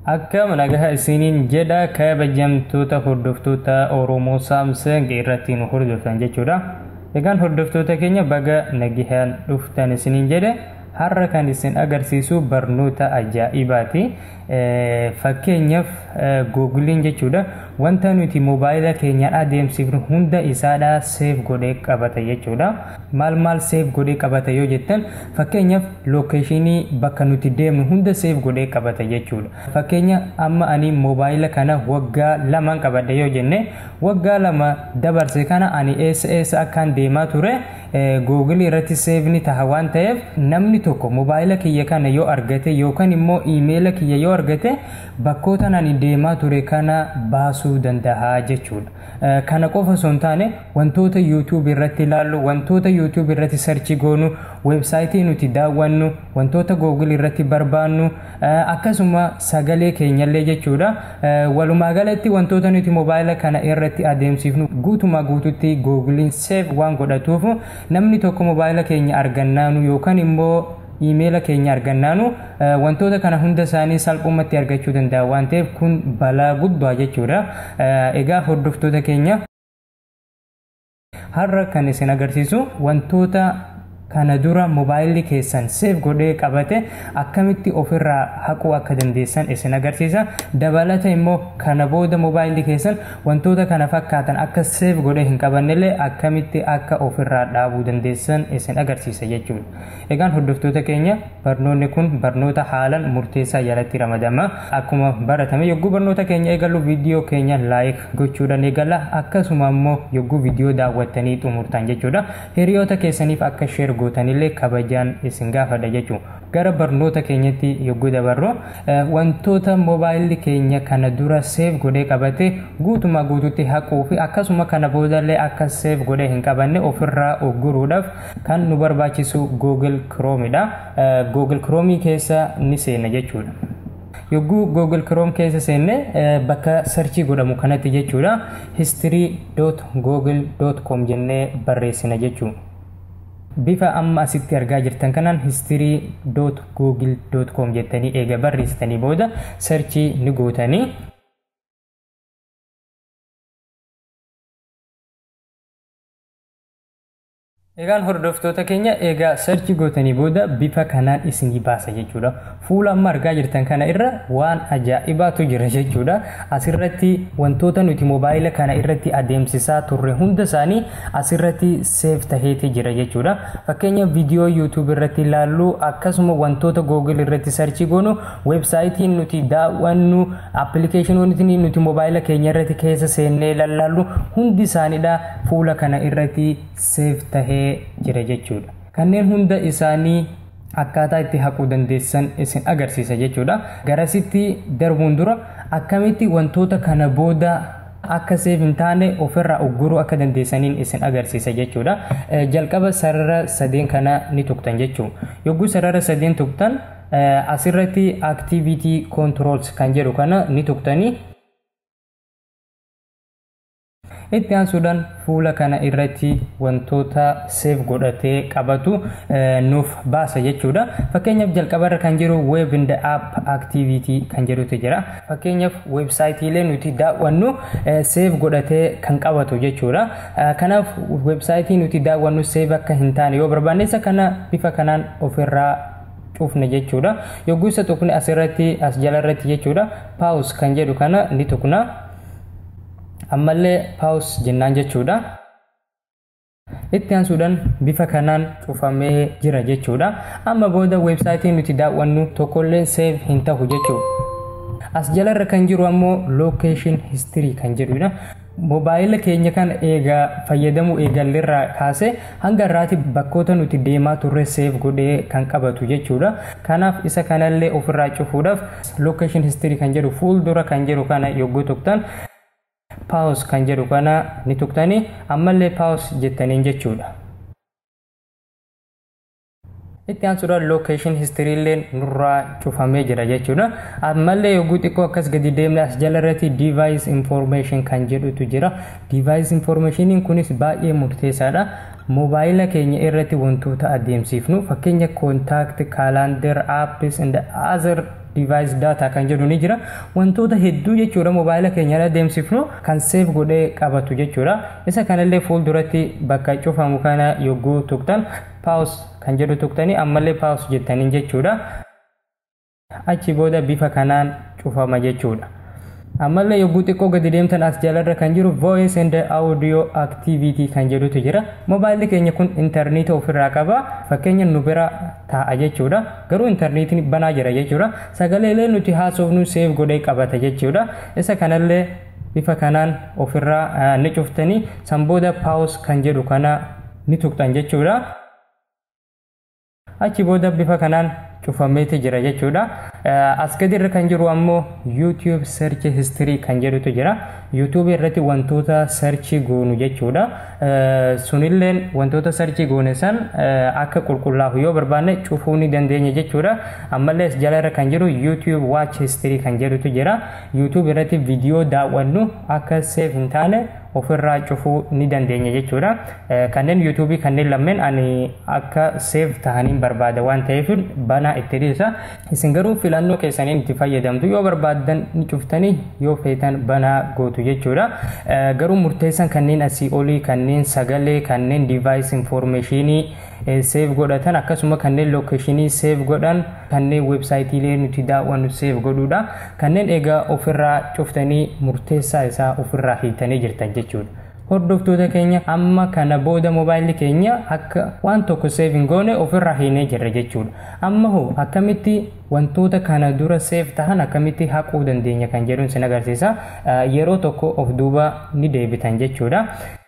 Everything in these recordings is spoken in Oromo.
Akkam nagaa isiniin jedha kabajamtoota hordoftoota Oromoo Saamsang irratti nu hordoftan jechuudha. Egaan hordoftoota keenya baga nagahaan dhuftan isiniin jedhe har'a kan isin agarsiisu barnoota ajaa'ibaati. Fakkeenyaaf googiliin jechuudha wanta nuti moobaayila keenyaan adeemsifnu hunda isaadha seef godhee qabata jechuudha. Maal maal seef godhee qabata yoo jettan fakkeenyaaf lookeeshinii bakka nuti deemnu hunda seef godhee qabata jechuudha. Fakkeenya amma ani moobaayila kana waggaa lamaan qabadhe yoo jenne waggaa lama dabarse kana ani eessa eessa akkaan deemaa ture googilii irratti seefni taha waan ta'eef namni tokko moobaayila kiyya kana yoo argate yookaan immoo iimeela kiyya yoo argate bakkoota ani deemaa ture kana baasuu danda'a jechuudha. Kana qofa osoo hin taane wantoota yuutuub irratti ilaallu wantoota yuutuub irratti sarchi goonu weebsaayitii nuti daawwannu wantoota googilii irratti barbaannu akkasuma sagalee keenyallee jechuudha. Walumaa galatti wantoota nuti moobaayila kana irratti adeemsifnu guutumaa guututti googiliin seef waan godhatuuf namni tokko moobaayila keenya argannaanu yookaan immoo iimeela keenya argannaanu wantoota kana hunda isaanii salphumatti argachuu danda'a waan ta'eef kun balaa guddaa jechuudha. Egaa hordoftoota keenya har'a kan isin agarsiisu wantoota kana dura moobaayilli keessan seef godhee qabate akkamitti ofirraa haquu akka dandeessan isin agarsiisa. Dabalata immoo kana booda moobaayilli keessan wantoota kana fakkaatan akka seef godhee hin qabannellee akkamitti akka ofirraa dhaabuu dandeessan isin agarsiisa jechuudha. Egaan hordoftoota keenya barnoonni kun barnoota haalan murteessaa jalatti ramadama. Akkuma baratame yogguu barnoota keenya eegallu viidiyoo keenya laayik gochuudhaan eegalla akkasuma immoo yogguu viidiyoo daawwattanii xumurtan jechuudha. Hiriyoota keessaniif akka sheer gootanillee kabajaan isin gaafadha jechuudha. Gara barnoota keenyatti yogguu dabarru wantoota moobaayilli keenya kana dura seef godhee qabate guutumaa guututti haquu fi akkasuma kana boodallee akka seef godhee hin qabanne ofirraa ugguruudhaaf kan nu barbaachisu Google Chromeidha. Google Chromii keessa ni seena jechuudha. yogguu google chrome keessa seenne bakka sarchii godhamu kanatti jechuudha history.google.com jennee barreessina jechuudha. bifa amma asitti argaa jirtan kanaan history.google.com jettanii eega barreessitanii booda sarchii ni gootanii Egaan hordoftoota keenya egaa sarchi gootanii booda bifa kanaan isinii baasa jechuudha. Fuula amma argaa jirtan kana irra waan ajaa'ibaatu jira jechuudha. Asirratti wantoota nuti moobaayila kana irratti adeemsisaa turre hunda isaanii asirratti seef taheeti jira jechuudha. Fakkeenya viidiyoo yuutuub irratti ilaallu akkasuma wantoota googil irratti sarchi goonu weebsaayitiin nuti daawwannu appilikeeshinoonni nuti moobaayila keenya irratti keessa seennee lallaallu hundi isaaniidha fuula kana irratti seef tahee jira jechuudha. Kanneen hunda isaanii akkaataa itti haquu dandeessan isin agarsiisa jechuudha. Garasitti darbuun dura akkamitti wantoota kana booda akka seef hin taane ofirraa ugguruu akka dandeessaniin isin agarsiisa jechuudha. Jalqaba sarara sadeen kana ni tuqtan jechuudha. Yogguu sarara sadeen tuqtan asirratti activity controls kan jedhu kana ni tuqtanii itti aansuudhaan fuula kana irratti wantoota seef godhatee qabatu nuuf baasa jechuudha. Fakkeenyaaf jalqabarra kan jiru web in the app activity kan jedhutu jira. Fakkeenyaaf weebsaayitiilee nuti daawwannu seef godhatee kan qabatu jechuudha. Kanaaf weebsaayitii nuti daawwannu seef akka hin taane yoo barbaanne kana bifa kanaan ofirraa cufne jechuudha. Yogguu isa tuqne asirratti as jalarratti jechuudha. Paus kan jedhu kana ni tuqna. ammallee paus jennaan jechuudha. Itti aansuudhaan bifa kanaan cufamee jira jechuudha. Amma booda weebsaayitii nuti daawwannu tokkollee seef hin tahu jechuudha. As jalarra kan jiru ammoo location history kan jedhudha. Moobaayila keenya kana eegaa fayyadamuu eegalleerraa kaasee hanga irraati bakkoota nuti deemaa turre seef godhee kan qabatu jechuudha. Kanaaf isa kanallee ofirraa cufuudhaaf location history kan jedhu fuuldura kan jedhu kana yogguu tuqtan paus kan jedhu kana ni tuqtanii ammallee paus jettaniin jechuudha. Itti aansuudhaan location history illee nurraa cufamee jira jechuudha. Ammallee yogguu xiqqoo akkas gadi deemne as jalarratti device information kan jedhutu jira. Device informationiin kunis baay'ee murteessaadha. Moobaayila keenya irratti wantoota adeemsifnu fakkeenya contact, calendar, apps and other device data kan jedhu ni jira wantoota hedduu jechuudha mobaayila keenya adeemsifnu kan seef godhee qabatu jechuudha isa kanallee fuulduratti bakka cufamu kana yogguu tuqtan paus kan jedhu tuqtanii ammallee paus jettaniin jechuudha achi booda bifa kanaan cufama jechuudha. ammallee yogguu xiqqoo gadi deemtan as jalarra kan jiru voice and audio activity kan jedhutu jira mobaayilli keenya kun intarneeta ofirraa qaba fakkeenya nu bira taa'a jechuudha garuu intarneetiin banaa jira jechuudha sagaleelee nuti haasofnu seef godhee qabata jechuudha isa kanallee bifa kanaan ofirraa ni cuftanii sanbooda paus kan jedhu kana ni tuqxan jechuudha achi booda bifa kanaan cufameeti jira jechuudha. As gadirra kan jiru ammoo YouTube search history kan jedhutu jira. YouTube irratti wantoota searchii goonu jechuudha. Sunilleen wantoota searchii goone san akka qulqullaa'u yoo barbaanne cufuu ni dandeenya jechuudha. Ammallee as jalarra kan jiru YouTube watch history kan jedhutu jira. YouTube irratti viidiyoo daawwannu akka seef hin taane ofirraa cufuu ni dandeenya jechuudha. Kanneen yuutuubii kanneen lameen ani akka seef tahaniin barbaada waan ta'eef banaa itti dhiisa. Isin garuu filannoo keessaniin itti fayyadamtu yoo barbaaddan ni cuftanii yoo feetan banaa gootu jechuudha. Garuu murteessan kanneen asii olii kanneen sagalee kanneen device informationii seef godhatan akkasuma kanneen lookeeshinii seef godhan kanneen weebsaayitiilee nuti daawwannu seef godhuudha. Kanneen egaa ofirraa cuftanii murteessaa isaa ofirraa hiitanii jirtan jechuudha. Hordoftoota keenya amma kana booda mobaayilli keenya akka waan tokko seef hin goone ofirraa hiinee jirra jechuudha. Amma hoo akkamitti wantoota kana dura seef tahan akkamitti haquu dandeenya kan jedhuun sin agarsiisa. Yeroo tokko of duuba ni deebitan jechuudha.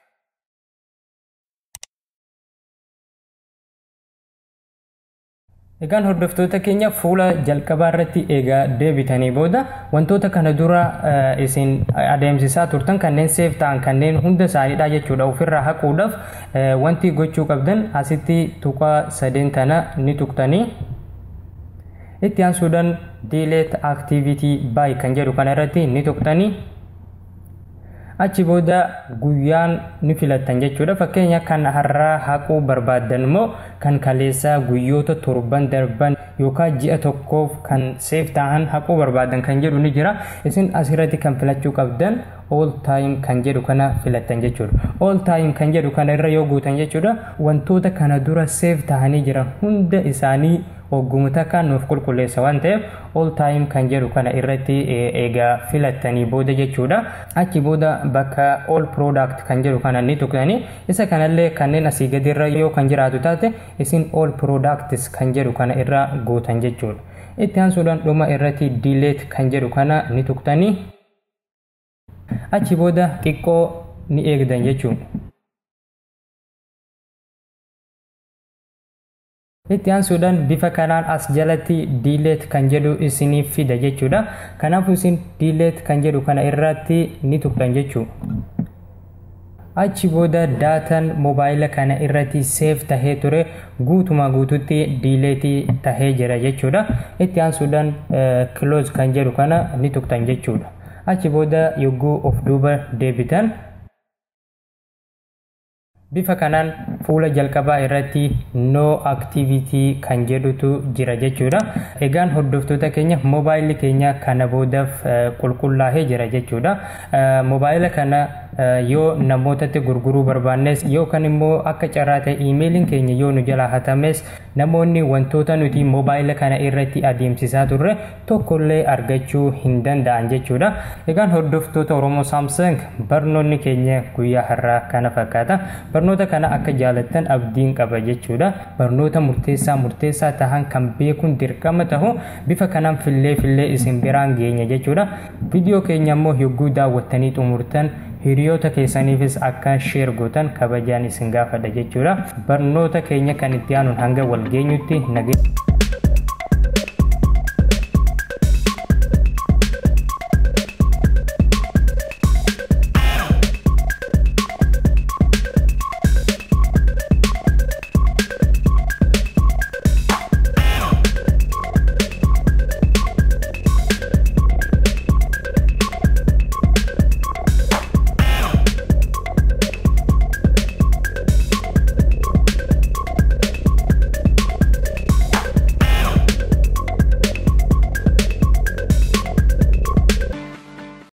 Egaan hordoftoota keenya fuula jalqabaa irratti egaa deebitanii booda wantoota kana dura isin adeemsisaa turtan kanneen seef ta'an kanneen hunda isaaniidha jechuudha ofirraa haquudhaaf wanti gochuu qabdan asitti tuqaa sadeen tana ni tuqtanii itti aansuudhaan delete activity by kan jedhu kana irratti ni tuqtanii achi booda guyyaan ni filattan jechuudha fakkeenya kan har'aa haquu barbaaddan immoo kan kaleessaa guyyoota torban darban yookaan ji'a tokkoof kan seef ta'an haquu barbaadan kan jedhu ni jira isin asirratti kan filachuu qabdan all time kan jedhu kana filattan jechuudha all time kan jedhu kana irra yoo guutan jechuudha wantoota kana dura seef ta'anii jiran hunda isaanii hoggumata kan nuuf qulqulleessa waan ta'eef all time kan jedhu kana irratti eegaa filattanii booda jechuudha achi booda bakka all product kan jedhu kana ni tuqtanii isa kanallee kanneen asii gadirra yoo kan jiraatu taate isin all products kan jedhu kana irra guutan jechuudha itti aansuudhaan dhuma irratti delete kan jedhu kana ni tuqtanii achi booda xiqqoo ni eegdan jechuudha. itti aansuudhaan bifa kanaan as jalatti diileet kan jedhu isiniif fida jechuudha kanaafuu isin diileet kan jedhu kana irratti ni tuqxan jechuudha achi booda daataan mobaayila kana irratti seef tahee ture guutuma guututti diileetii tahee jira jechuudha itti aansuudhaan close kan jedhu kana ni tuqxan jechuudha achi booda yogguu of duuba deebitan bifa kanaan fuula jalqabaa irratti no activity kan jedhutu jira jechuudha egaan hordoftoota keenya mobaayilli keenya kana boodaaf qulqullaa'ee jira jechuudha mobaayila kana yoo namootatti gurguruu barbaannes yookaan immoo akka carraa ta'e iimeeliin keenya yoo nu jalaa hatames namoonni wantoota nuti mobaayila kana irratti adeemsisaa turre tokkollee argachuu hin danda'an jechuudha egaan hordoftoota oromoo saamsang barnoonni keenya guyyaa har'aa kana fakkaata barnoota kana akka jaalattan abdiin qaba jechuudha barnoota murteessaa murteessaa tahan kan beekuun dirqama tahu bifa kanaan fillee fillee isin biraan geenya jechuudha viidiyoo keenya immoo yogguu daawwattanii xumurtan hiriyoota keessaniifis akka sheer gootan kabajaan isin gaafadha jechuudha barnoota keenya kan itti aanuun hanga wal geenyutti nagee